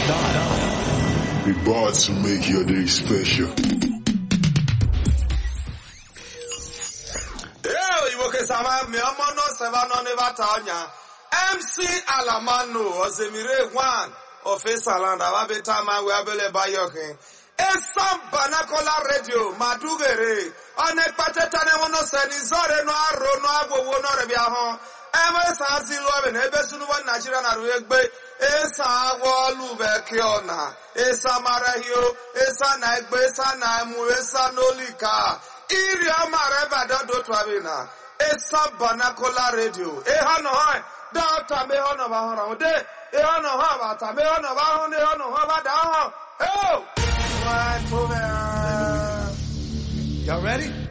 We bought to make your day special. Ee, Igbo kesama mi ọmọ náà sẹ́fà náà ní bàtà ọ̀nyà. MC Alamanu Ọ̀sẹ̀mìrè Gwan Ọ̀fẹ́sàlàndà Wábẹ́tà máa wẹ abẹ́lẹ̀ báyọ̀kẹ́. Esam Banakola Radio Madugere ọ̀nà ìpàtẹ́tà ní wọn náà sẹ́ni zọ́ọ̀rẹ́ náà àrò náà àgbòwò náà rẹ̀ bí ahọ́n. Ebe saa si lụọ ebe na ebe sunubo Naijiria na rụ egbe esa agwọ ọlụ bekee ọna esa mara hio esa na egbe esa na emu esa n'olika iri ọmara ebe adọdọ tụwarị na esa banakola redio ịha nọ ha dọta me ha nọ ba hụrụ ahụ de ịha nọ ha bata me ha nọ ba hụ na ịha nọ ha ba da ahụ eo nwa tụrụ Y'all ready?